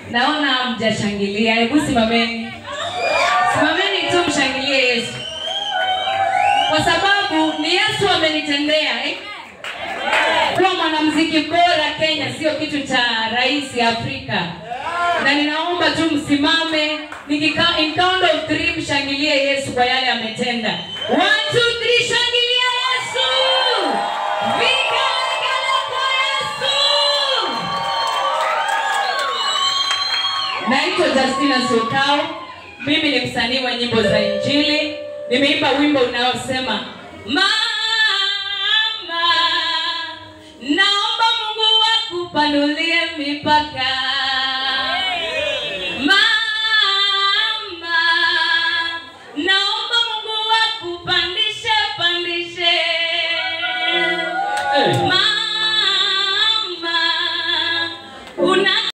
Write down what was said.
Naona mjashangilia. Hebu simameni, simameni tu mshangilie Yesu, kwa sababu ni Yesu amenitendea eh? Kuwa mwanamuziki bora Kenya sio kitu cha rais Afrika, na ninaomba tu msimame, nikika in count of three mshangilie Yesu kwa yale ametenda. One, two, three, shangilia Yesu! Vigelegele kwa Yesu! Naitwa Justina Sokao. Mimi ni msanii wa nyimbo za Injili. Nimeimba wimbo unaosema Mama, naomba Mungu akupanulie mipaka